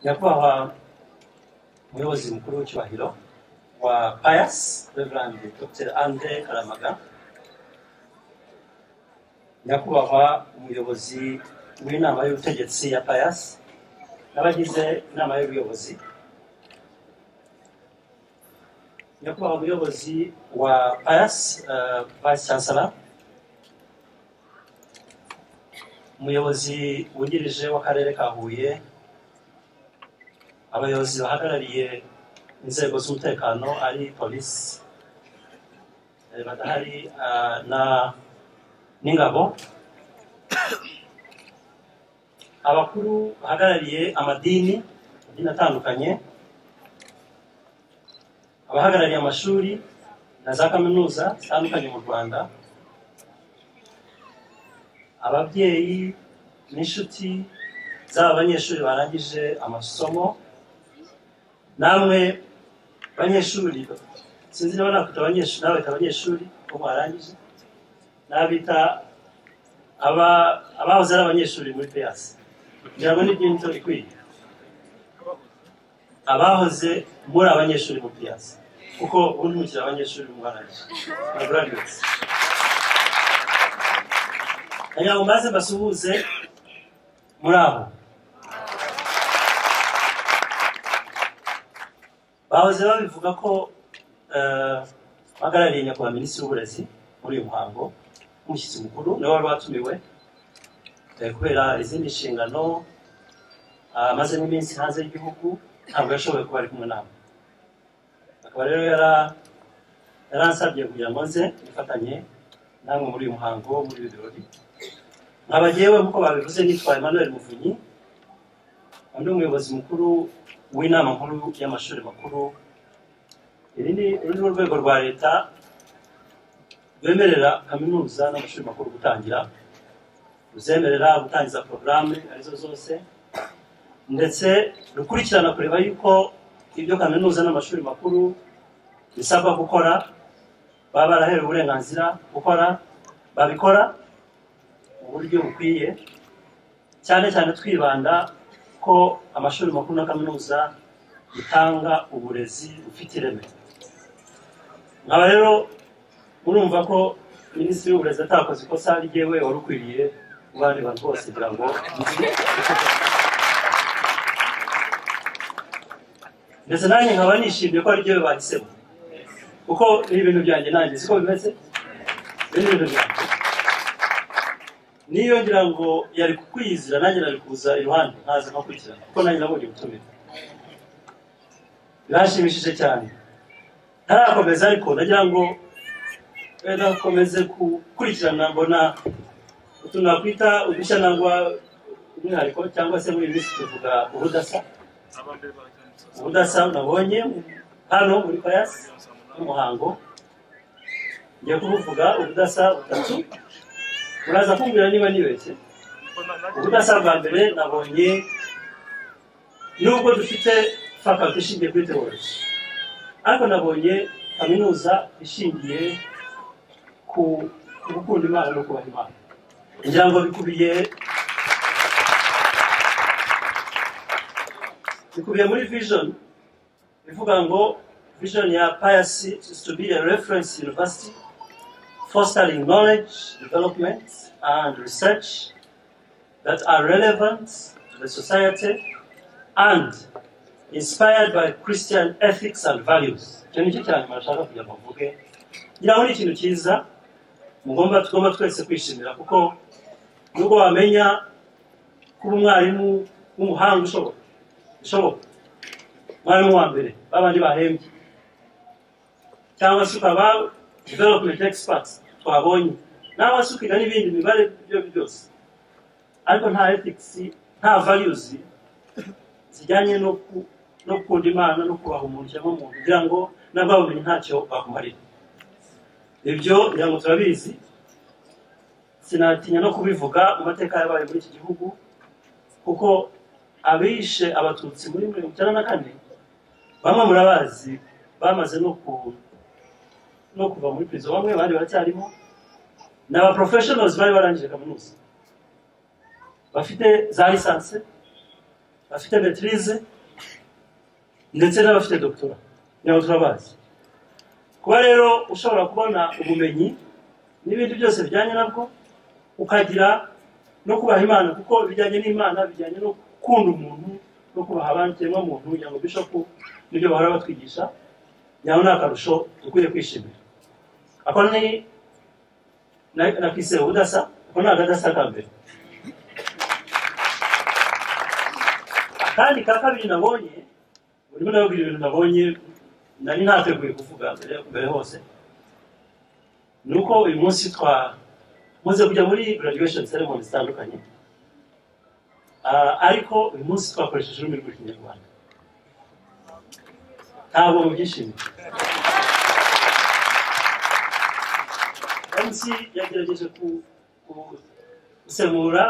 nyakubahwa umuyobozi mukuru w'icyubahiro wa pius reverand dr andre karamaga nyakubahwa umuyobozi w'inama y'ubutegetsi ya pius n'abagize inama y'ubuyobozi nyakubahwa umuyobozi wa pius uh, vice chancellor umuyobozi wungirije w'akarere ka huye abayobozi bahagarariye inzego z'umutekano ari polisi eh, badahari ah, na n'ingabo abakuru bahagarariye amadini amadini atandukanye abahagarariye amashuri na za kaminuza zitandukanye mu rwanda ababyeyi n'inshuti z'aba banyeshuri barangije amasomo namwe banyeshuri sinzi niba nakwita abanyeshuri nabita abanyeshuri ko mwarangije nabita aba- abahoze ari abanyeshuri muri peyasi kugira ngo n'ibyinto ikwiye abahoze muri abanyeshuri mu peyasi kuko ubu ntimukiri abanyeshuri mu barangije mwagraduwates kugira ngo maze mbasuhuze muri abo bahoze babivuga ko eh, bahagarariye nyakubahwa minisitiri w'uburezi muri uyu muhango umushyitsi mukuru niwe wari watumiwe eh, kubera izindi nshingano ah, amaze n'iminsi hanze y'igihugu ntabwo yashoboye kuba ari kumwe nabo akaba rero yara- yaransabye kugira ngo nze nifatanye namwe muri uyu muhango muri ibi birori nkaba jyewe nk'uko babivuze nitwa emmanuel muvunyi nkaba ndi umuyobozi mukuru w'inama nkuru y'amashuri makuru iri ni uru ni urwego rwa leta rwemerera kaminuza n'amashuri makuru gutangira ruzemerera gutangiza porogaramu arizo zose ndetse rukurikirana kureba yuko ibyo kaminuza n'amashuri makuru bisabwa gukora baba baraherewe uburenganzira gukora babikora mu buryo bukwiye cyane cyane twibanda ko amashuri makuru na kaminuza bitanga uburezi bufite ireme nkaba rero murumva ko minisitiri w'uburezi atakoze ikosa ryewe wari ukwiriye mu bandi bantu bose kugira ngo ndetse nanjye nkaba nishimiye ko ari ryewe bahisemo kuko ni ibintu byanjye nanjye siko bimeze ibi ni ibintu byanjye niyo ngira ngo yari kukwizira nanjye nari kuza iruhande nkaza nkakurikirana kuko nanjye nabonye ubutumire birashimishije cyane ntarakomeza ariko nagira ngo eh, nakomeze gukurikirana mbona utu nakwita udushya nangwa umwihariko cyangwa se muri iyi minsi tuvuga ubudasa ubudasa nabonye hano muri payasi n'umuhango ngiye kubuvuga ubudasa butatu muraza kumbwira niba nibeshye ubudasa bwa mbere nabonye nubwo dufite faculty ishingiye kuri theology ariko nabonye kaminuza ishingiye ku ku gukunda imana no kubaha imana ngira ngo bikubiye bikubiye muri vision ivuga ngo vision ya pius is to be a reference university fostering knowledge development and research that are relevant to the society and inspired by Christian ethics and values icyo nicyo cya nyuma nshaka kugira ngo mvuge ngira ngo ni ikintu cyiza mugomba tugomba twese kwishimira kuko nubwo wamenya kuba umwarimu w'umuhanga ushoboka bishoboka umwarimu wa mbere babandi bahembye cyangwa se ukaba development expert twabonye nawe se ukiga n'ibindi mibare ibyo ari byo byose ariko nta ethics nta values zijyanye no ku- no gukunda imana no kubaha umuntu cyangwa umuntu kugira ngo n'ababumenye ntacyo bakumarira ibyo ngira ngo turabizi sinatinya no kubivuga mu mateka yabaye muri iki gihugu kuko abishe abatutsi muri mirongo icyenda na kane bamwe murabazi bamaze no ku no kuva muri prison bamwe abandi baracyarimo ni aba professionals bari barangije kaminuza bafite za lisansi bafite betirize ndetse n'abafite dogitora nabo turabazi kuba rero ushobora kubona ubumenyi n'ibindi byose bijyanye nabwo ukagira no kubaha imana kuko ibijyanye n'imana bijyanye no gukunda umuntu no kubaha abandi muntu kugira ngo bishopu n'ibyo bahora batwigisha nawe ni akarusho dukwiye kwishimira ako ni nakise ubudasa ako ni akadasa ka mbere akandi ka kabiri nabonye urimo ndababwira ibintu nabonye nari ntateguye kuvuga mbere mbere hose ni uko uyu munsi twamaze kujya muri graduation ceremony zitandukanye ariko uyu munsi twakoresheje ururimi rw'ikinyarwanda ntabwo mubyishimiye mc yagerageje gusemura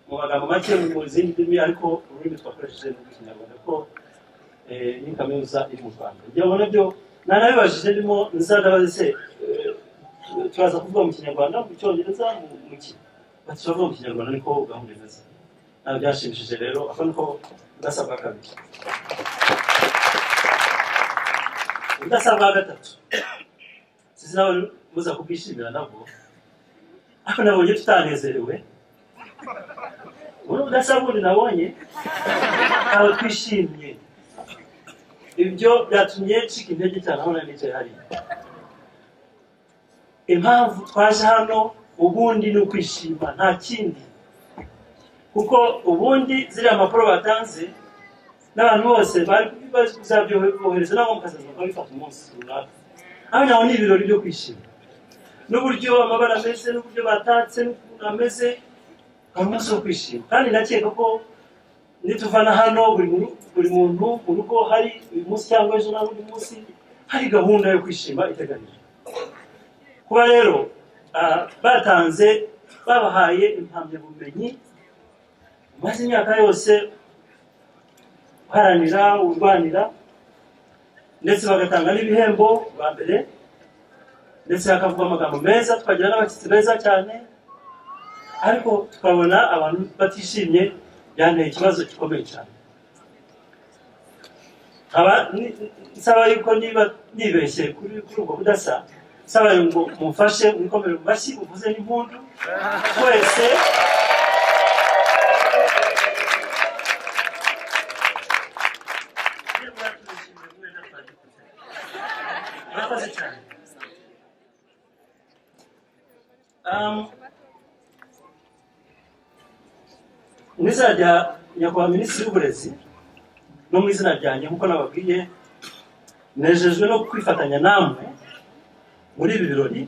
mu magambo make mu zindi ndimi ariko ururimi twakoresheje ni rw'ikinyarwanda kuko ni kaminuza iri mu rwanda igihe ubona byo nanabibajije ndimo nzadabaze se turaza kuvuga mu kinyarwanda mu cyongereza mu ki bati turavuga mu kinyarwanda niko gahunda imeze ntabwo byashimishije rero ako niko udasabwa kabiri udasabwa gatatu sinzi nawe muza kubwishimira nabwo ariko nabonye tutanezerewe ubu udasabwa undi nabonye ntabwo twishimye ibyo byatumye ncika intege cyane aho nicaye hariya impamvu twaje hano ubundi ni ukwishima nta kindi kuko ubundi ziriya mpapuro batanze n'abantu bose bari kuzabyohereza nabo mukazaza bakabifata umunsi runaka hano naho ni ibirori byo kwishima n'uburyo amabara ameze n'uburyo batatse n'ukuntu ameze ni umunsi wo kwishima kandi ndakeka ko nituvana hano buri muntu mu rugo hari uyu munsi cyangwa ejo n'undi munsi hari gahunda yo kwishima iteganijwe kuba rero batanze babahaye impamyabumenyi umaze imyaka yose uharanira urwanira ndetse bagatanga n'ibihembo bwa mbere ndetse hakavuga amagambo meza twagira n'abashyitsi beza cyane ariko tukabona abantu batishimye byanteye ikibazo gikomeye cyane nsaba yuko niba nibeshye kuri ubwo budasa nsaba ngo mumfashe mwikomere mu mashyi uvuze n'impundu wese mu izina rya nyakubahwa minisitiri w'uburezi no mu izina ryanjye nk'uko nababwiye nejejwe no kwifatanya namwe muri ibi birori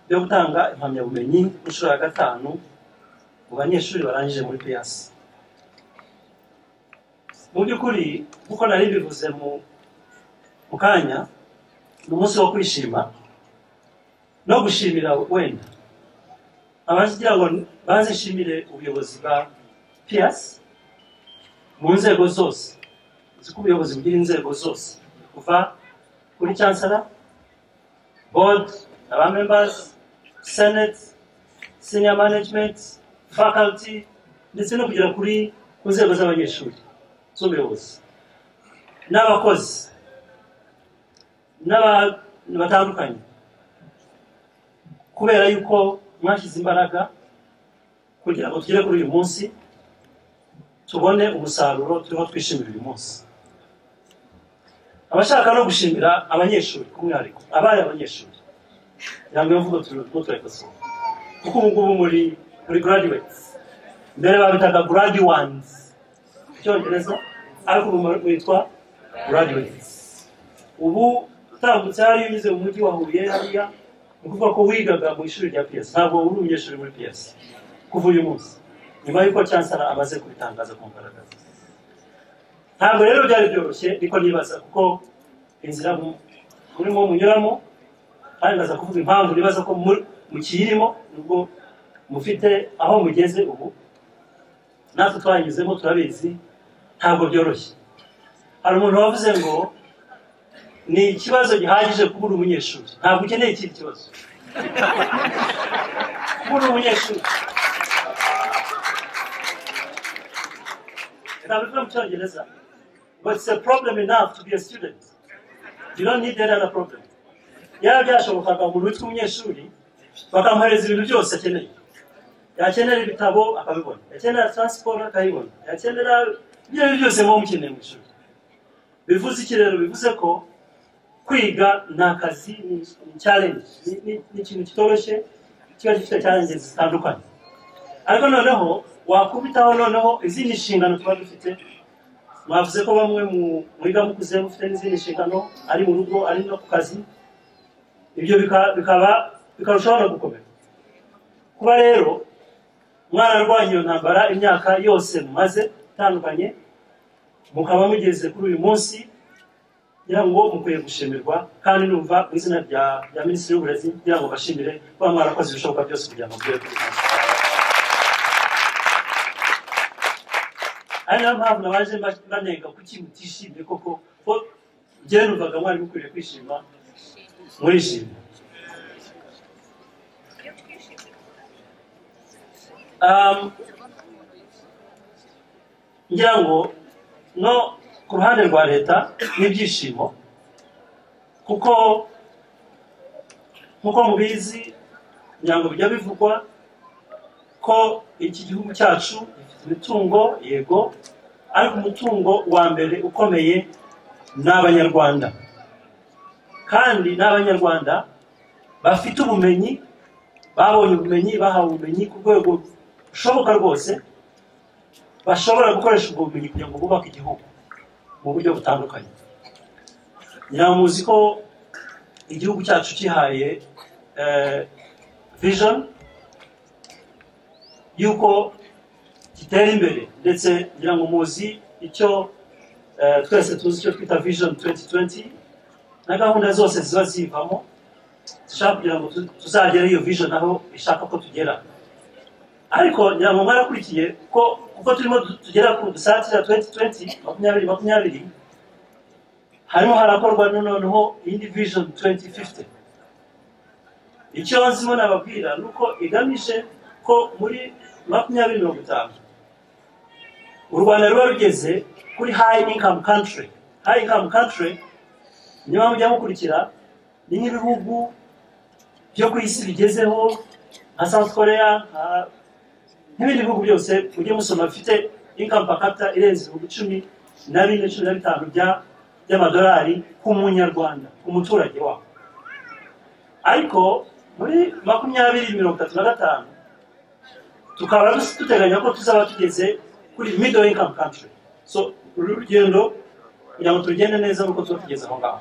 byo gutanga impamyabumenyi inshuro ya gatanu mu banyeshuri barangije muri piyasi mu by'ukuri nk'uko nari bivuze mu kanya ni umunsi wo kwishima no gushimira wenda abagira ngo bazishimire ubuyobozi bwa piyasi mu nzego zose uzi ko ubuyobozi bugira inzego zose kuva kuri cyansara board, aba members, senate, senior management, faculty, ndetse no kugera kuri ku nzego z'abanyeshuri z'ubuyobozi n'abakozi n'abantu batandukanye kubera yuko mwashyize imbaraga kugira ngo tugere kuri uyu munsi tubone umusaruro turimo twishimira uyu munsi abashaka no gushimira abanyeshuri ku mwihariko abari abanyeshuri ntabwo iyo mvugo turimo turayikosoza kuko ubu ngubu muri muri graduates mbere babitaga graduans mu cyongereza ariko ubu witwa graduates ubu utambutse hariya unyuze mu mujyi wa huye hariya ni ukuvuga ko wigaga mu ishuri rya piyesi ntabwo uri umunyeshuri muri piyesi kuva uyu munsi nyuma y'uko cyansara amaze kubitangaza ku mugaragaro ntabwo rero byari byoroshye niko nibaza kuko inzira murimo munyuramo kandi ndaza kuvuga impamvu nibaza ko mukiyirimo nubwo mufite aho mugeze ubu natwe twanyuzemo turabizi ntabwo byoroshye hari umuntu wavuze ngo ni ikibazo gihagije kuba uri umunyeshuri ntabwo ukeneye ikindi kibazo kuba uri umunyeshuri ntabwo mucyongereza but it's a problem enough to be a student you don't need any other problem yaba byashobokaga umuntu witwa umunyeshuri bakamwohereza ibintu byose akeneye yakenera ibitabo akabibona yakenera transport akayibona yakenera ibyo ari byo byose muba mukeneye mu ishuri bivuze iki rero bivuze ko kwiga ni akazi ni challenge ni- ni- ni ikintu kitoroshye kiba gifite challenge zitandukanye ariko noneho wakubitaho noneho izindi nshingano tuba dufite mwavuze ko bamwe mu- mwiga mukuze mufite n'izindi nshingano ari mu rugo ari no ku kazi ibyo bika- bikaba bikarushaho no gukomera kuba rero mwararwanya iyo ntambara imyaka yose mumaze itandukanye mukaba mugeze kuri uyu munsi ngira ngo mukwiye gushimirwa kandi numva mu izina rya rya minisitiri w'uburezi ngira ngo bashimire kuba mwarakoze ibishoboka byose kugira ngo mugere kuri uyu munsi ari nayo mpamvu nabaje mba- banenga kuki mutishimye koko ko njyewe numvaga mwari mukwiriye kwishima murishimye Um, ngira ngo no ku ruhande rwa leta n'ibyishimo kuko nk'uko mubizi ngira ngo bijya bivugwa ko iki gihugu cyacu gifite imitungo yego ariko umutungo wa mbere ukomeye ni abanyarwanda kandi n'abanyarwanda bafite ubumenyi babonye ubumenyi bahawe ubumenyi ku rwego rushoboka rwose bashobora gukoresha ubwo bumenyi kugira ngo bubake igihugu mu buryo butandukanye nyirawo muzi ko igihugu cyacu cyihaye vision y'uko gitera imbere ndetse ngira ngo muzi icyo eh, twese tuzi icyo twita vision 2020 na gahunda zose ziba zivamo dushaka kugira ngo tu- tuzagere iyo vision aho ishaka ko tugera ariko ngira ngo mwarakurikiye ko kuko turimo du- tugera ku dusatira 2020 makumyabiri makumyabiri harimo harakorwa na noneho indi vision 2050 icyo nzimo nababwira ni uko igamije ko muri makumyabiri mirongo itanu u rwanda ruba rugeze kuri high income country high income country niba mujya mukurikira ni nk'ibihugu byo ku isi bigezeho nka south korea nka n'ibindi bihugu byose mujye musoma bifite income per capita irenze ibihumbi cumi na bine cumi na bitanu bya- by'amadolari ku munyarwanda ku muturage wabo ariko muri makumyabiri mirongo itatu na gatanu tukaba dus- duteganya ko tuzaba tugeze kuri middle income country so uru rugendo kugira ngo turugende neza nuko tuba tugeze aho ngaho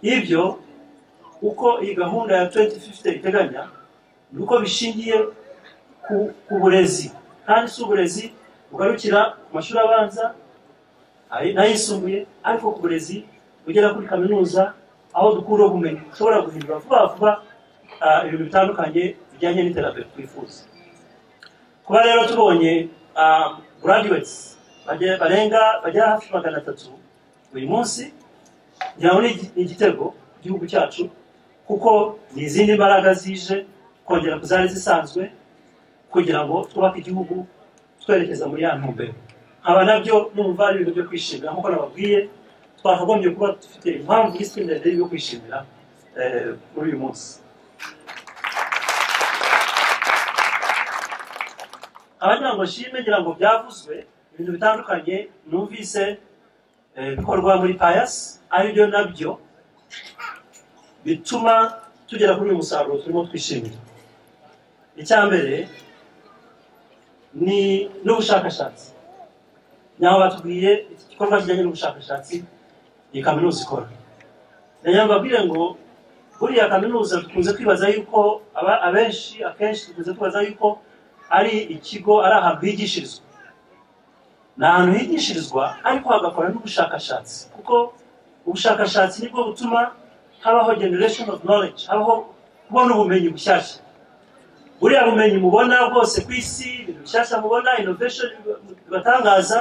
ibyo uko iyi gahunda ya 2050 iteganya ni uko bishingiye ku- ku burezi kandi si uburezi bugarukira ku mashuri abanza ayi- n'ayisumbuye ariko ku burezi bugera kuri kaminuza aho dukura ubumenyi ushobora guhindura vuba vuba ah, ibintu bitandukanye bijyanye n'iterambere twifuza kuba rero tubonye ah, graduates bage- barenga bagera hafi magana atatu buri munsi ngira ngo ni igi- ni igitego igihugu cyacu kuko ni izindi mbaraga zije kongera ku zari zisanzwe kugira ngo twubake igihugu twerekeza muri ya ntumbero nkaba nabyo numva ari ibintu byo kwishimira nk'uko nababwiye twakagombye kuba dufite impamvu yiswe ndende yo kwishimira eh, muri uyu munsi abagira ngo nshime ngira ngo byavuzwe ibintu bitandukanye numvise eh, bikorwa muri payasi aribyo nabyo bituma tugera kuri uyu musaruro turimo twishimira icya mbere ni n'ubushakashatsi naho batubwiye iki gikorwa kijyanye n'ubushakashatsi iyi kaminuza ikora nagira ngo babwire ngo buriya kaminuza dukunze kwibaza yuko aba- abenshi akenshi dukunze kwibaza yuko ari ikigo ari ahantu higishirizwa ni ahantu higishirizwa ariko hagakora n'ubushakashatsi kuko ubushakashatsi nibwo butuma habaho generation of knowledge habaho kubona ubumenyi bushyashya buriya bumenyi mubona bwose ku isi ibintu bishyashya mubona innovation bibatangaza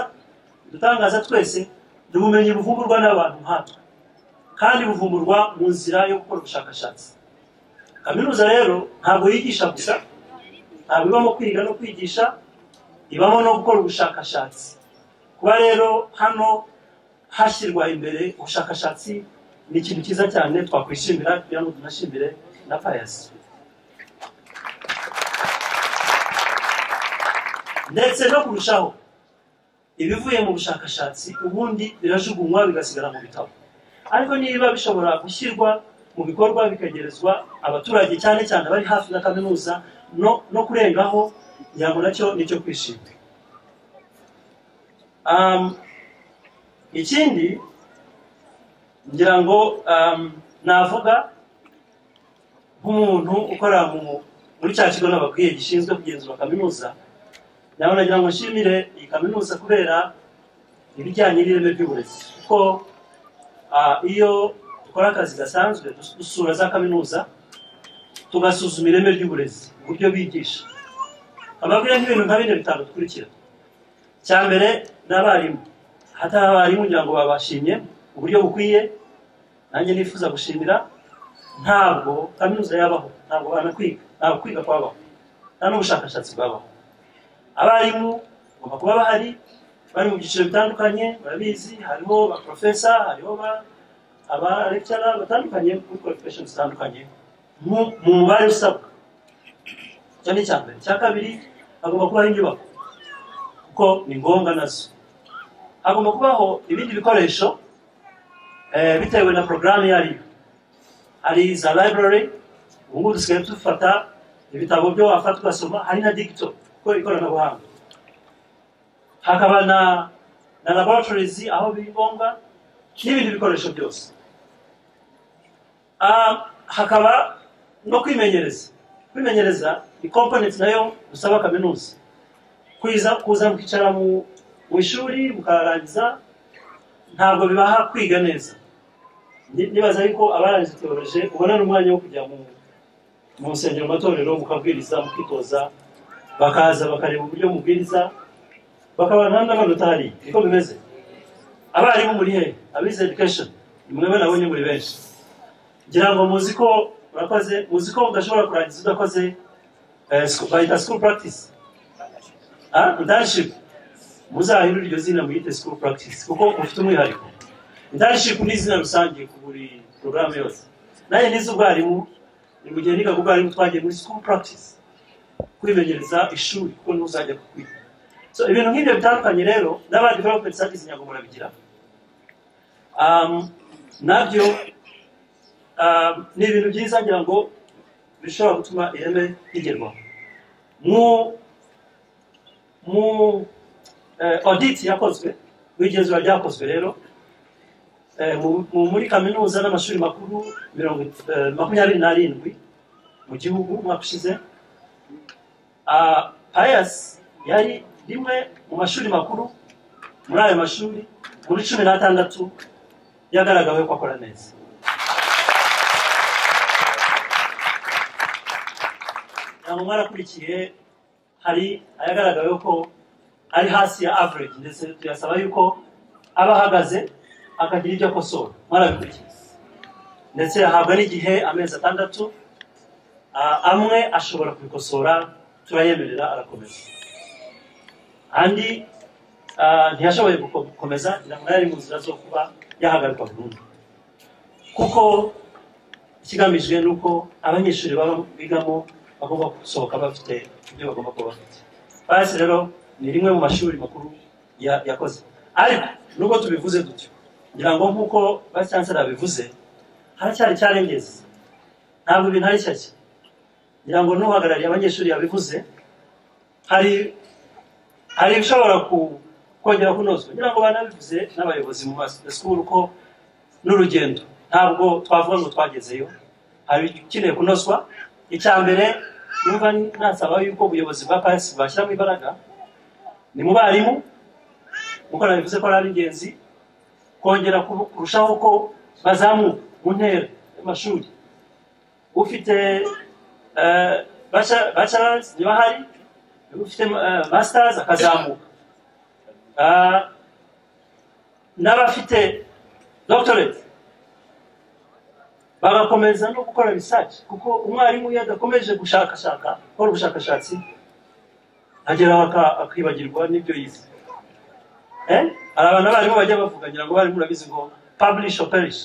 bidutangaza twese ni ubumenyi buvumburwa n'abantu nkatwe kandi buvumburwa mu nzira yo gukora ubushakashatsi kaminuza rero ntabwo yigisha gusa ntabwo ibamo kwiga no kwigisha ibamo no gukora ubushakashatsi kuba rero hano hashyirwa imbere ubushakashatsi ni ikintu cyiza cyane twakwishimira kugira ngo tunashimire na payasi ndetse no kurushaho ibivuye mu bushakashatsi ubundi birajugunywa bigasigara mu bitabo ariko niba bishobora gushyirwa mu bikorwa bikagerezwa abaturage cyane cyane abari hafi na kaminuza no no kurengaho yabo nacyo ni icyo kwishima Um, ikindi ngira ngo um, navuga nk'umuntu ukora mu- muri cya kigo nababwiye gishinzwe kugenzura kaminuza nawe nagira ngo nshimire iyi kaminuza kubera ibijyanye n'ireme ry'uburezi kuko ah, iyo dukora akazi gasanzwe dus- dusura za kaminuza tugasuzuma ireme ry'uburezi uburyo bigisha ababwira nk'ibintu nka bine bitanu bikurikira cya mbere ni abarimu hata abarimu ngira ngo babashimye uburyo bukwiye nanjye nifuza gushimira ntabwo kaminuza yabaho ntabwo banakwiga ntabwo kwiga kwabaho nta n'ubushakashatsi bwabaho abarimu bagomba kuba bahari bari mu byiciro bitandukanye barabizi hariho ba porofesa hariho ba- aba lecturer batandukanye muri qualifications zitandukanye mu mu mubare usabwa icyo ni icya mbere icya kabiri hagomba kubaho inyubako kuko ni ngombwa nazo hagomba kubaho ibindi bikoresho eh, bitewe na porogaramu iyo ariyo hari za library ubu ngubu dusigaye dufata ibitabo byo wafata ugasoma hari na digito kuko ikoranabuhanga hakaba na na laboratories aho biri ngombwa n'ibindi bikoresho byose Ah, hakaba no kwimenyereza kwimenyereza ni component nayo usaba kaminuza kuza kuza mukicara mu mu ishuri mukarangiza ntabwo bibaha kwiga neza Ni- nibaza yuko abarangije teoloje ubona n'umwanya wo kujya mu mu nsengero matorero mukabwiriza mukitoza bakaza bakareba uburyo mubwiriza bakaba nta n'amanota hari niko bimeze abarimu muri he abize education nimwe nabonye muri benshi ngira ngo muzi ko murakoze muzi ko udashobora kurangiza udakoze eh, scho- bayita school practice Ah, internship muzahindure iryo zina muyite school practice kuko mufite umwihariko internship ni izina rusange ku buri porogaramu yose nanjye nize ubwarimu ni mu gihe nigaga ubwarimu twagiye muri school practice kwimenyereza ishuri kuko niho uzajya kwiga so ibintu nk'ibyo bitandukanye rero n'aba development service ntabwo murabigira um, nabyo um, ni ibintu byiza ngira ngo bishobora gutuma ireme rigerwaho mu mu eh, audit yakozwe mu igenzura ryakozwe rero eh, mu- mu- muri kaminuza n'amashuri makuru mirongo it- eh, makumyabiri n'arindwi mu gihugu umwaka ushize payasi yari rimwe mu mashuri makuru muri ayo mashuri muri cumi n'atandatu yagaragawe ko akora neza ntabwo mwarakurikiye hari ayagaragaweho ko ari hasi ya average ndetse tuyasaba yuko aba ahagaze akagira ibyo akosora mwarabikurikiye ndetse ahabwa n'igihe amezi atandatu Ah, amwe ashobora kubikosora turayemerera arakomeza andi ah, ntiyashoboye guko- gukomeza ngira ngo yari mu nzira zo kuba yahagarikwa burundu kuko ikigamijwe ni uko abanyeshuri baba bigamo bagomba gusohoka bafite ibyo bagomba kuba bafite basi rero ni rimwe mu mashuri makuru ya- yakoze ariko nubwo tubivuze dutyo ngira ngo nk'uko vice chancellor abivuze haracyari icyarengezi ntabwo ibintu ari shyashya ngira ngo n'uhagarariye abanyeshuri yabivuze hari hari ibishobora ku- kongera kunozwa ngira ngo banabivuze n'abayobozi mu masikuru ko n'urugendo ntabwo twavuga ngo twagezeyo hari ikeneye kunozwa icya mbere numva nasaba yuko ubuyobozi bwa pasi bwashyiramo imbaraga ni mu barimu nk'uko nabivuze ko ari ingenzi kongera ku- kurushaho ko bazamuka mu ntera y'amashuri ufite eh, bacha- bachelors niba hari ufite eh, masters akazamuka Ah, n'abafite doctorate bagakomeza no gukora research kuko umwarimu iyo adakomeje gushakashaka gukora ubushakashatsi ageraho aka- akibagirwa n'ibyo yize Eh? hari abantu abarimu bajya bavuga ngira ngo abarimu urabizi ngo publish or perish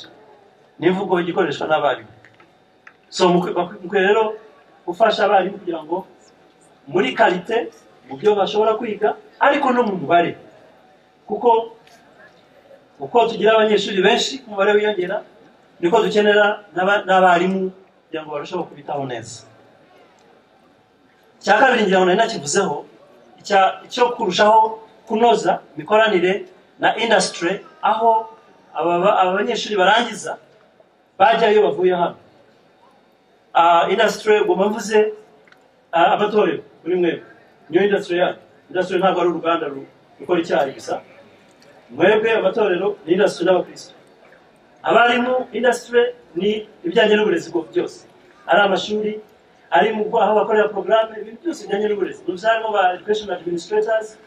ni imvugo igikoreshwa n'abarimu so mukwiye mukwiye rero gufasha abarimu kugira ngo muri karite mu byo bashobora kwiga ariko no mu mubare kuko uko tugira abanyeshuri benshi umubare wiyongera niko dukenera n'aba- n'abarimu kugira ngo barusheho kubitaho neza icya kabiri ngira ngo nari nakivuzeho icya- icyo kurushaho kunoza imikoranire na indasitiri aho aba aba banyeshuri barangiza bajya iyo bavuye hano indasitiri ubwo mvuze ah, amatorero muri mwebwe niyo indasitiri yanyu indasitiri ntabwo ari uruganda ru- rukora icyayi gusa mwebwe amatorero ni indasitiri n'abakristo abarimu indasitiri ni ibijyanye n'uburezi bwo- byose ari amashuri ari mu aho bakorera porogaramu ibintu byose bijyanye n'uburezi ni harimo ba education administrators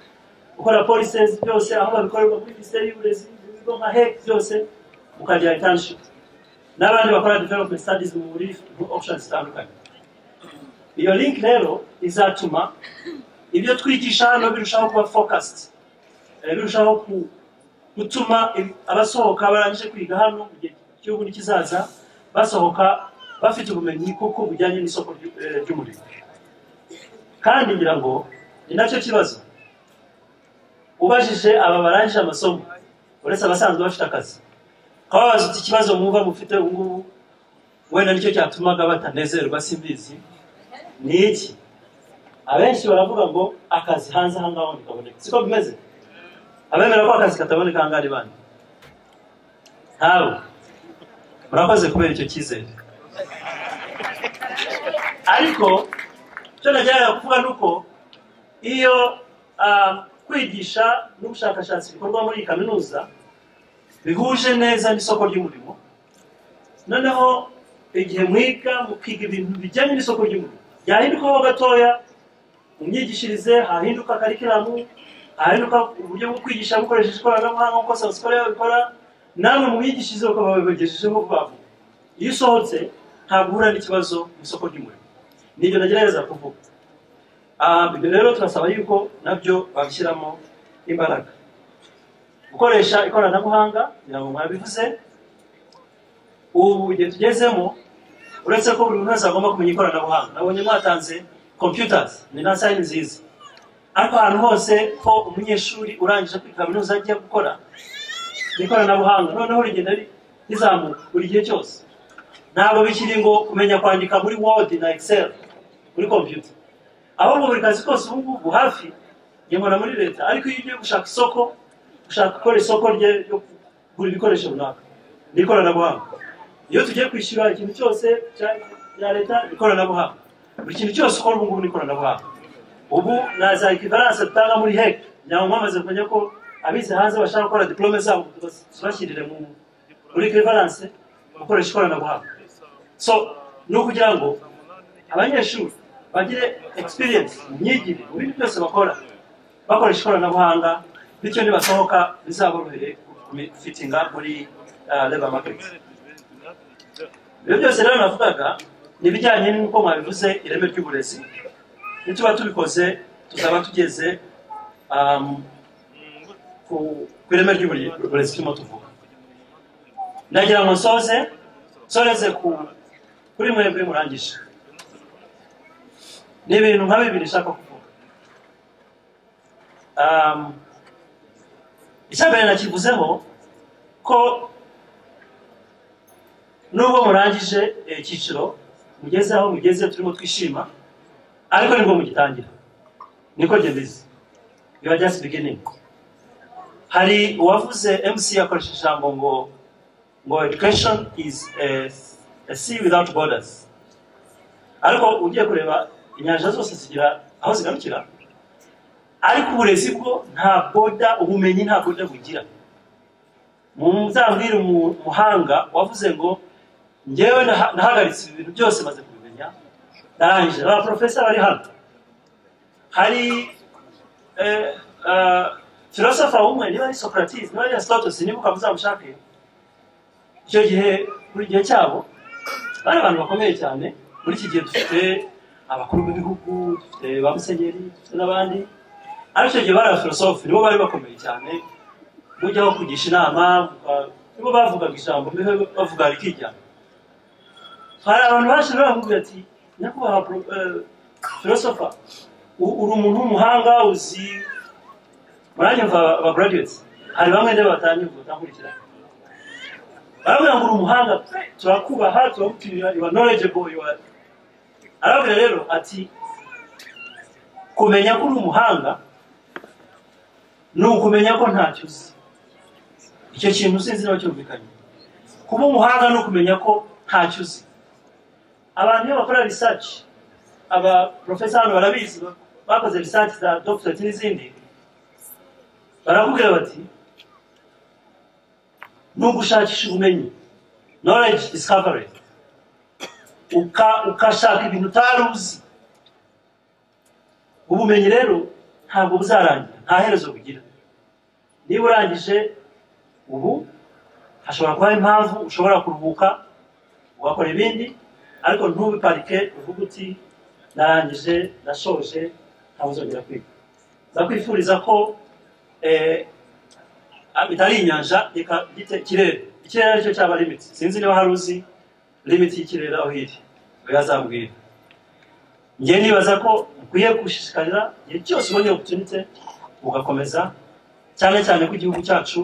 gukora policies byose aho babikorerwa kuri minisiteri y'uburezi ibigo nka hec byose mukagira internship n'abandi bakora development studies mu muri mu options zitandukanye iyo link rero izatuma ibyo twigisha hano birushaho kuba focused Eh, birushaho ku- gutuma i- abasohoka barangije kwiga hano mu gihe cy'igihugu n'ikizaza basohoka bafite ubumenyi koko bujyanye n'isoko ry'u- eh, ry'umurimo kandi ngira ngo ni nacyo kibazo ubajije aba barangije amasomo uretse abasanzwe bafite akazi kababaza uti ikibazo mwumva mufite ubu ngubu wenda nicyo cyatumaga batanezerwa simbizi ni iki abenshi baravuga ngo akazi hanze aha ngaho ntikaboneka siko bimeze abemera ko akazi kataboneka aha ngaha ni bande ntabwo murakoze kubera icyo cyizere ariko icyo nageraga kuvuga ni uko iyo ah, kwigisha n'ubushakashatsi bikorwa muri iyi kaminuza bihuje neza n'isoko ry'umurimo noneho igihe mwiga mukiga ibintu bijyanye n'isoko ry'umurimo byahindukaho gatoya mu myigishirize hahinduka karikiramu hahinduka uburyo bwo kwigisha bukoresheje ikoranabuhanga nk'uko sabusikore babikora namwe mu myigishirize uko babibagejejeho vuba vuba iyo usohotse ntabwo uhura n'ikibazo mu isoko ry'umurimo nibyo nagerageza kuvuga Ah, ibyo rero turasaba yuko nabyo babishyiramo imbaraga gukoresha ikoranabuhanga kugira ngo mwabivuze ubu igihe tugezemo uretse ko buri muntu wese agomba kumenya ikoranabuhanga nabonye mwatanze computers ni na sayini nziza ariko ahantu hose ko umunyeshuri urangije kuri kaminuza agiye gukora ni ikoranabuhanga noneho rigenda ri- rizamuka buri gihe cyose ntabwo bikiri ngo kumenya kwandika muri word na excel muri computer ahubwo buri kazi kose ubu ngubu hafi ngemura muri leta ariko iyo ugiye gushaka isoko ushaka gukora isoko rye ryo kugura ibikoresho runaka ni ikoranabuhanga iyo tugiye kwishyura ikintu cyose cya- bya leta ni ikoranabuhanga buri kintu cyose ukora ubu ngubu ni ikoranabuhanga ubu na za ekivaranse dutanga muri hec nyawe mwamaze kumenya ko abize hanze bashaka gukora diplome zabo tubashyirire mu- muri ekivaranse gukoresha ikoranabuhanga so ni ukugira ngo abanyeshuri bagire experience mu myigire mu bintu byose bakora bakoresha ikoranabuhanga bityo nibasohoka bizaborohere fitinga muri labor market ibyo byose rero navugaga ni ibijyanye n'uko mwabivuze ireme ry'uburezi nituba tubikoze tuzaba tugeze um, ku ku ireme ry'uburezi turimo tuvuga ndagira ngo nsoze nsoreze ku kuri mwebwe murangije ni ibintu nka bibiri nshaka kuvuga um, icya mbere nakivuzeho ko nubwo murangije eh, icyiciro mugeze aho mugeze turimo twishima ariko nibwo mugitangira niko njye mbizi biba just beginning hari uwavuze mc akoresha ijambo ngo ngo education is a, a sea without borders ariko ugiye kureba inyanja zose zigira aho zigarukira ariko uburezi bwo nta boda ubumenyi nta boda bugira muzabwire umu- umuhanga wavuze ngo ngewe naha- nahagaritse ibi bintu byose maze kubimenya narangije aba porofesa bari hano hari eh, eh, filosofa umwe niba ari socrates niba ari aristotos nibuka muzamushake icyo gihe buri gihe cyabo bari abantu bakomeye cyane muri iki gihe dufite abakuru b'ibihugu dufite ba musenyeri dufite n'abandi ariko icyo gihe bari abafilosofi nibo bari bakomeye cyane mujyaho kugisha inama vuga- nibo bavugaga ijambo nibo bavugaga rikijyamo hari abantu baje bavuga ati nyakubahwa pro- eh, philosopher u- uri umuntu w'umuhanga uzi murange mva aba graduates hari bamwe ndeba batanyumva batankurikira barabwira ngo uri umuhanga pe turakubaha turagupimira you are knowledgeable you are arabwira rero ati kumenya ko uri umuhanga ni ukumenya ko ntacyo uzi icyo kintu sinzi niba cyumvikanye kuba umuhanga ni ukumenya ko ntacyo uzi abantu iyo bakora research aba professor hano barabizi ba- bakoze research za doctorate n'izindi barakubwira bati ni ugushakisha ubumenyi knowledge discovery Uka- ukashaka ibintu utari uzi ubumenyi rero ntabwo buzarangira nta herezo bugira niba urangije ubu hashobora kubaho impamvu ushobora kuruhuka ugakora ibindi ariko ntubiparike uvuge uti narangije nashoje ntabwo uzongera kwiga ndakwifuriza ko eh, ah, bitari inyanja reka byite ikirere ikirere aricyo cyaba limiti sinzi niba hari uzi limiti y'ikirere aho iri we yazambwira njye nibaza ko ukwiye gushishikarira igihe cyose ubonye opportunity ugakomeza cyane cyane ko igihugu cyacu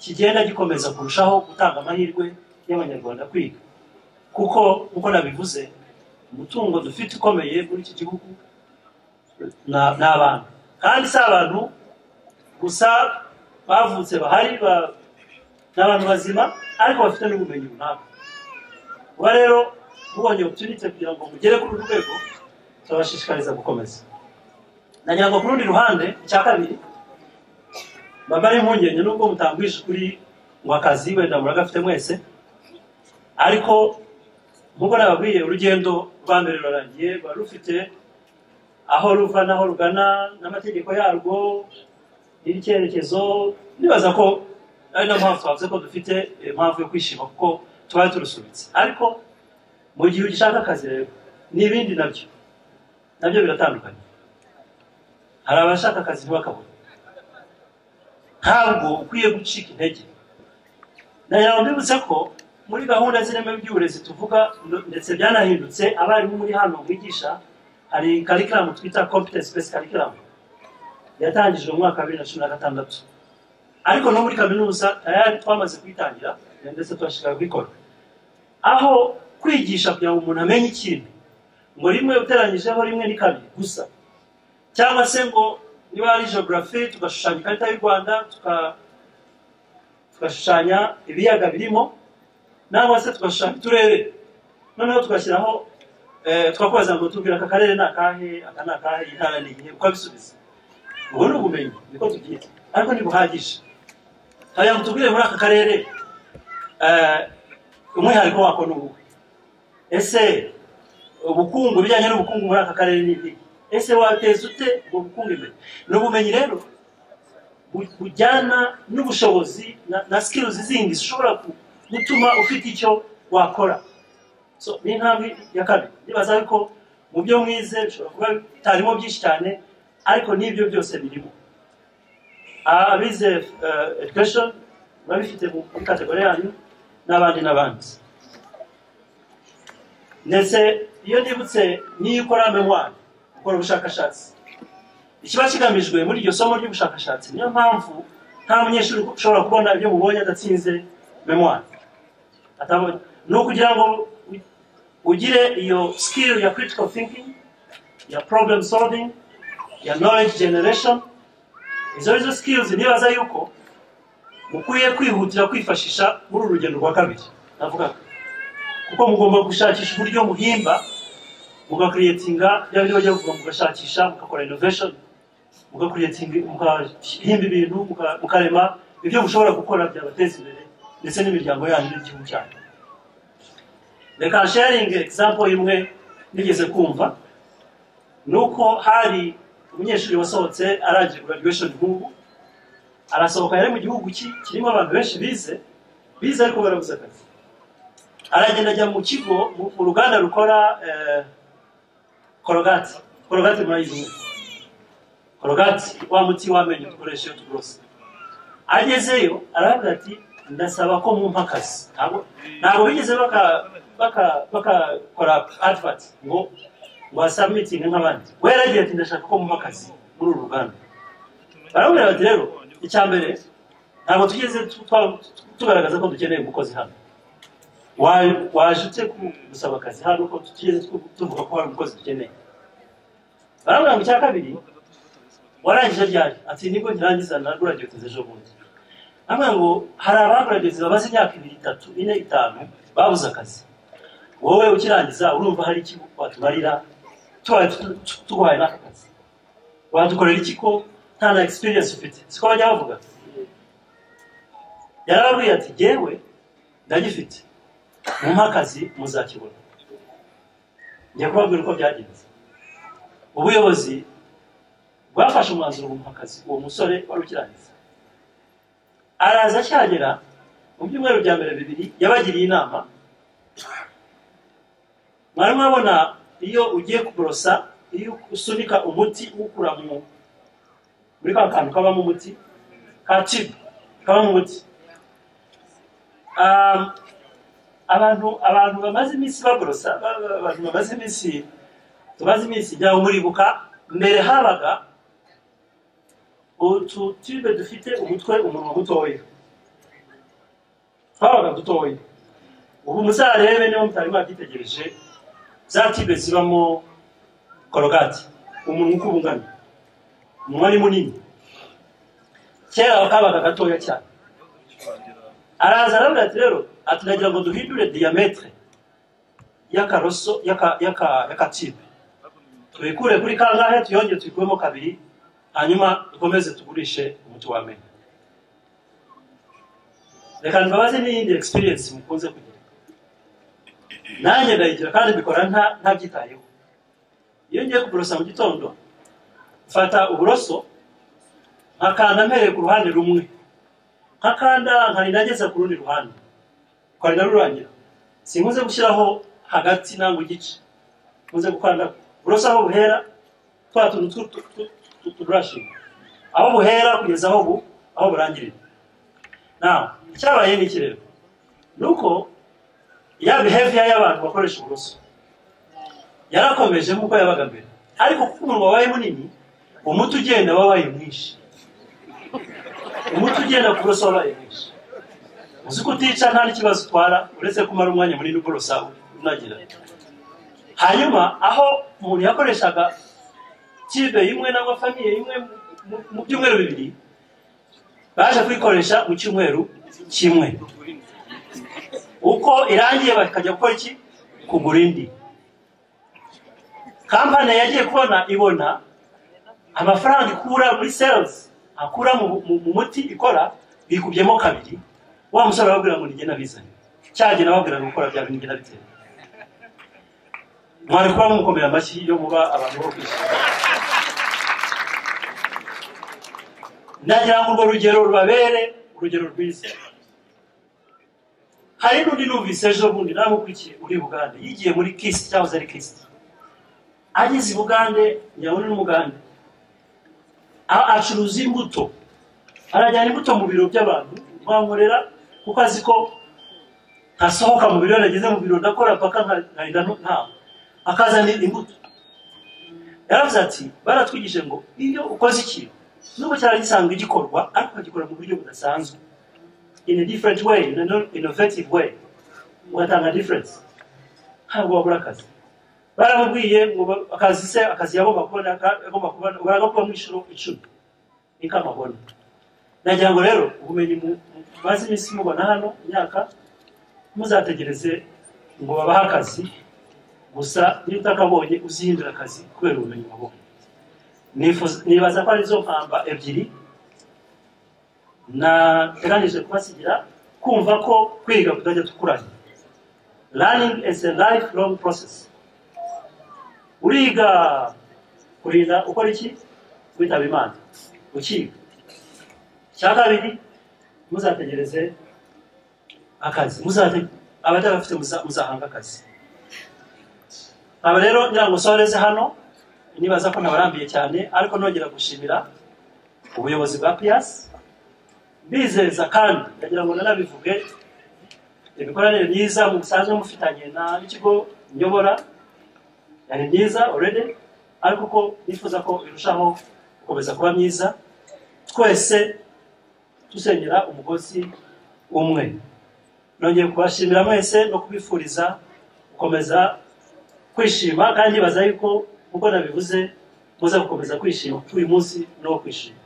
kigenda gikomeza kurushaho gutanga amahirwe y'abanyarwanda kwiga kuko nk'uko nabivuze umutungo dufite ukomeye muri iki gihugu na- ni abantu kandi si abantu gusa bavutse bahari ba- ni abantu bazima ariko bafite n'ubumenyi runaka kuba rero mubonye opportunity kugira ngo mugere kuri uru rwego turabashishikariza gukomeza nagira ngo ku rundi ruhande icya kabiri mba ari impungenge nubwo mutangwije ukuri ngo akazi wenda muragafite mwese ariko nk'uko nababwiye urugendo rwa mbere rurarangiye ruba rufite aho ruva n'aho rugana n'amategeko yarwo n'icyerekezo nibaza ko ari na mpamvu twavuze ko dufite impamvu yo kwishima kuko tubaye turusubitse ariko mu gihe ugishaka akazi rero n'ibindi nabyo nabyo biratandukanye hari abashaka akazi ntibakabone ntabwo ukwiye gucika intege nagira ngo mbibutse ko muri gahunda zireme by'uburezi tuvuga ndo- ndetse byanahindutse abarimu muri hano bigisha hari karikiramu twita competence based curriculum yatangijwe mu mwaka wa bibiri na cumi na gatandatu ariko no muri kaminuza tayari twamaze kuyitangira ndetse turashishikara kubikora aho kwigisha kugira ngo umuntu amenye ikintu ngo rimwe uteranyijeho rimwe ni kabiri gusa cyangwa se ngo niba ari geography tugashushanya ikarita y'u rwanda tuka- tugashushanya ibiyaga birimo nangwa se tugashushanya uturere noneho tugashyiraho eh, tukakubaza ngo tubwira aka karere ni akahe aka ni akahe iyi ntara ni iyihe ukabisubiza ubwo ni ubumenyi niko tubyita ariko ntibuhagije hariya ngo tubwire muri aka karere eh, umwihariko wako ni uwuhe ese ubukungu ibijyanye n'ubukungu muri aka karere ni ibiki ese wateza ute ubwo bukungu imbere ni ubumenyi rero bu- bujyana n'ubushobozi na- na skills zindi zishobora ku- gutuma ufite icyo wakora so ni intambwe ya kabiri nibaza yuko mu byo mwize bishobora kuba bitarimo byinshi cyane ariko n'ibyo byose birimo abize eh, education babifite muri kategori yanyu n'abandi n'abandi ndetse iyo nibutse n'iyo ukora memoire ukora ubushakashatsi ikiba kigamijwe muri iryo somo ry'ubushakashatsi niyo mpamvu nta munyeshuri ushobora kubona ibyo mubonye adatsinze memoire atabonye ni ukugira ngo u- ugire iyo skill ya critical thinking ya problem solving ya knowledge generation izo arizo skills nibaza yuko mukwiye kwihutira kwifashisha muri uru rugendo rwa kabiri navugaga kuko mugomba gushakisha uburyo muhimba mugakuriyetinga bya bindi bajya bavuga mugashakisha mugakora innovation mugakuriyetinga mugahimba ibintu muka- mukarema ibyo mushobora gukora byabateza imbere ndetse n'imiryango yanyu n'igihugu cyanyu reka sharing example imwe nigeze kumva ni uko hari umunyeshuri wasohotse arangije graduation nk'ubu arasohoka yari mu gihugu ki- kirimo abantu benshi bize bize ariko barabuze akazi aragenda ajya mu kigo mu mu ruganda rukora eh, korogati korogati murayizi korogati wa muti w'amenyo dukoresha iyo tuborosa agezeyo aravuga ati ndasaba ko mu mpakazi ntabwo ntabwo bigeze baka- baka- bakakora advert ngo ngo wasamitinge nk'abandi we yaragiye ati ndashaka ko mu mpakazi muri uru ruganda baramubwira bati rero icya mbere ntabwo tugeze tu- twa- tugaragaza ko dukeneye umukozi hano Wa- waje ute ku- gusaba akazi hano ko tugeze tu- tuvuga ko hari umukozi dukeneye baramubwira ngo icya kabiri warangije ryari ati nibwo nkirangiza na gradiotes ejo bundi amwe ngo hari abagradiotes bamaze imyaka ibiri itatu ine itanu babuze akazi wowe ukirangiza urumva hari iki watumarira tubaye tu- tu- tuguhaye n'aka kazi wadukorera iki ko nta na experience ufite siko bajya bavuga yarababwiye ati jyewe ndagifite mumpe akazi muzakibona njya kubabwira uko byagenze ubuyobozi bwafashe umwanzuro mu akazi uwo musore wari ukirangiza araza acyagera mu byumweru bya mbere bibiri yabagiriye inama mwari mwabona iyo ugiye kuborosa iyo usunika umuti uwukura mu muri ka kantu kabamo umuti ka tibu kabamo umuti Um, abantu abantu bamaze iminsi baborosa ba- ba- abantu bamaze iminsi tumaze iminsi ijyaho muribuka mbere habaga utu tube dufite umutwe umunwa mutoya twabaga dutoya ubu muzarebe niba mutari mwakitegereje za tube zibamo korogati umunwa uko ubungana umunwa ni munini kera kabaga gatoya cyane araza aravuga ati rero aturagira ngo duhindure diyametere y'akaroso y'aka- y'aka- y'akatibe tubikure kuri kangahe tuyongere tuyikuremo kabiri hanyuma dukomeze tugurishe umuti w'amenyo reka mbabaze n'iyindi experience mukunze kugira nanjye ndayigira kandi mbikora nta- ntabyitayeho iyo ngiye kuborosa mu gitondo mfata uburoso nkakanda mpereye ku ruhande rumwe nkakanda nkari nageza ku rundi ruhande kwari narurangira sinkunze gushyiraho hagati nangwa igice nkunze gukanda uburoso aho buhera twa tuntu tw- tw- tw- tw- tuburashinga aho buhera kugeza aho bu aho burangirira nawe icyabaye ni iki rero ni uko ya behavior y'abantu bakoresha uburoso yarakomeje nk'uko yabaga mbere ariko kuko umunwa wabaye munini umuti ugenda wabaye mwinshi umuti ugenda ku buroso wabaye mwinshi uzi ko utica nta n'ikibazo utwara uretse kumara umwanya munini uborosa unagira hanyuma aho umuntu yakoreshaga tibe imwe nangwa famiye imwe mu- mu byumweru bibiri baje kuyikoresha mu cyumweru kimwe uko irangiye bakajya gukora iki kugura indi kampani yagiye kubona ibona amafaranga ikura muri sales akura mu, mu, mu muti ikora bikubyemo kabiri wa musore arababwira ngo nigena bizanye cyagena ababwira ngo gukora bya bintu nigena bitera mwari kuba mumukomera amashyi yo muba abantu bo kwishyura nagira ngo urwo rugero rubabere urugero rwiza hari n'undi numvise ejo bundi namukurikiye uri bugande yigiye muri kisi cyahoze ari kisi ageze i bugande nyabona n'umugande a- acuruza imbuto arajyana imbuto mu biro by'abantu bankorera kuko azi ko ntasohoka mu biro nageze mu biro ndakora paka nkahita ntaha akazana imbuto yaravuze ati baratwigishije ngo iyo ukoze ikintu nubwo cyari gisanzwe gikorwa ariko bagikora mu buryo budasanzwe in a different way in an innovative way ugatanga difference ntabwo wabura akazi baramubwiye ngo ba- akazi se akazi yagomba kubona ka- yagomba kubona baragakuba mu inshuro icumi niko amabona nagira ngo rero ubumenyi mu- mu- maze iminsi mubona hano imyaka muzategereze ngo babahe akazi gusa niba utakabonye uzihindura akazi kubera ubumenyi wabonye Nifuza- nibaza ko arizo mpamba ebyiri nateganije kubasigira kumva ko kwiga kutajya tukuranye learning is a lifelong process uriga kurinda ukora iki witaba imana ukiga icya kabiri muzategereze akazi muzate abatabafite muza- muzahanga akazi aba rero ngira ngo nsoreze hano nibaza ko nabarambiye cyane ariko nongera gushimira ubuyobozi bwa piyasi mbizeza kandi ndagira ngo nanabivuge imikoranire myiza musanzwe mufitanye na n'ikigo nyobora yari myiza already ariko ko nifuza ko irushaho gukomeza kuba myiza twese dusengera umugozi umwe nongeye kubashimira mwese no kubifuriza gukomeza kwishima kandi nibaza yuko nk'uko nabivuze muze gukomeza kwishima kuri uyu munsi no kwishima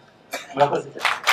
murakoze cyane